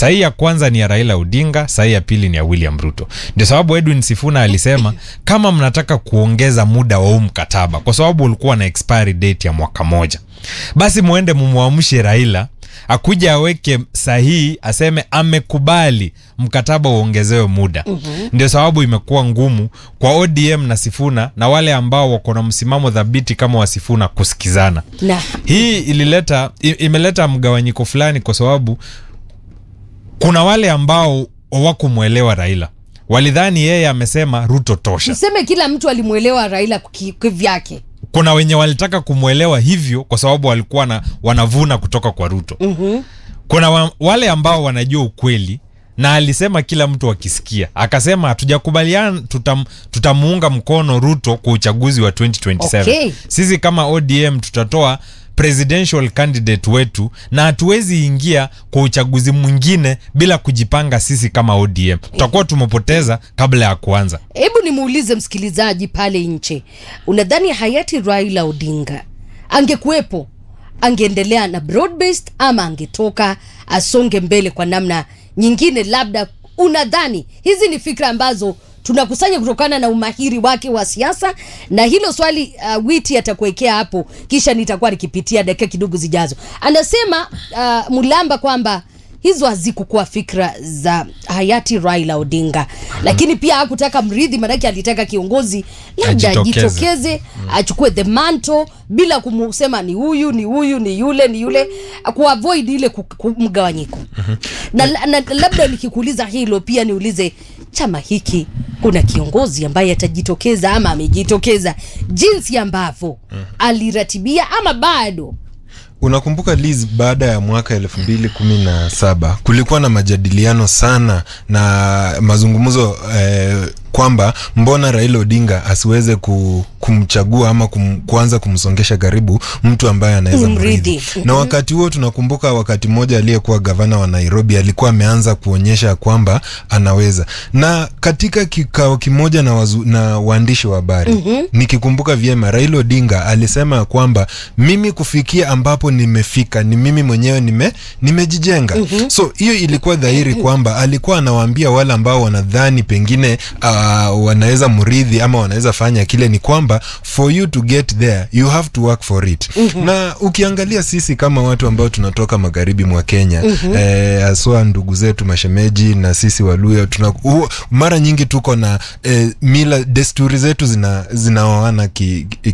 Sahi ya kwanza ni ya Raila Odinga, sahi ya pili ni ya William Ruto. Ndio sababu Edwin Sifuna alisema kama mnataka kuongeza muda wa huu mkataba, kwa sababu ulikuwa na expiry date ya mwaka moja, basi muende mumwamshe Raila akuja aweke sahihi aseme amekubali mkataba uongezewe muda. mm-hmm. Ndio sababu imekuwa ngumu kwa ODM na Sifuna na wale ambao wako na msimamo dhabiti kama wa Sifuna kusikizana. na Hii ilileta i- imeleta mgawanyiko fulani, kwa sababu kuna wale ambao hawakumwelewa Raila, walidhani yeye amesema Ruto tosha. tuseme kila mtu alimwelewa Raila ki- kivyake. Kuna wenye walitaka kumwelewa hivyo kwa sababu walikuwa na, wanavuna kutoka kwa Ruto. mm-hmm. Kuna wa, wale ambao wanajua ukweli na alisema kila mtu akisikia, akasema hatujakubaliana, tutam, tutamuunga mkono Ruto kwa uchaguzi wa 2027. Okay. Sisi kama ODM tutatoa presidential candidate wetu na hatuwezi ingia kwa uchaguzi mwingine bila kujipanga sisi kama ODM. Tutakuwa tumepoteza kabla ya kuanza. Hebu nimuulize msikilizaji pale nje, unadhani hayati Raila Odinga angekuwepo, angeendelea na broad based ama angetoka asonge mbele kwa namna nyingine? Labda unadhani hizi ni fikra ambazo tunakusanya kutokana na umahiri wake wa siasa, na hilo swali uh, Witi atakuwekea hapo, kisha nitakuwa nikipitia dakika kidogo zijazo. Anasema uh, Mulamba kwamba hizo hazikukuwa fikra za hayati Raila Odinga, lakini pia hakutaka mrithi, maanake alitaka kiongozi labda Ajitokeze. ajitokeze achukue the mantle bila kumusema ni huyu ni huyu ni yule ni yule, kuavoid ile ku- ku- mgawanyiko. Na, na labda nikikuuliza hilo pia niulize chama hiki, kuna kiongozi ambaye atajitokeza ama amejitokeza jinsi ambavyo aliratibia ama bado? Unakumbuka Liz, baada ya mwaka elfu mbili kumi na saba kulikuwa na majadiliano sana na mazungumzo eh, kwamba mbona Raila Odinga asiweze ku, kumchagua ama kum, kuanza kumsongesha karibu mtu ambaye anaweza Kumrithi. mrithi. Na wakati huo tunakumbuka wakati mmoja aliyekuwa gavana wa Nairobi alikuwa ameanza kuonyesha kwamba anaweza, na katika kikao kimoja na, wazu, na waandishi wa habari mm-hmm. nikikumbuka vyema, Raila Odinga alisema kwamba mimi kufikia ambapo nimefika ni mimi mwenyewe nime nimejijenga. mm-hmm. So hiyo ilikuwa dhahiri kwamba alikuwa anawaambia wale ambao wanadhani pengine uh, wanaweza mridhi ama wanaweza fanya kile, ni kwamba for you to get there you have to work for it. mm-hmm. Na ukiangalia sisi kama watu ambao tunatoka magharibi mwa Kenya mm-hmm. eh, haswa ndugu zetu mashemeji na sisi Waluya tuna hu, mara nyingi tuko na eh, mila desturi zetu zina zinaoana ki, ki,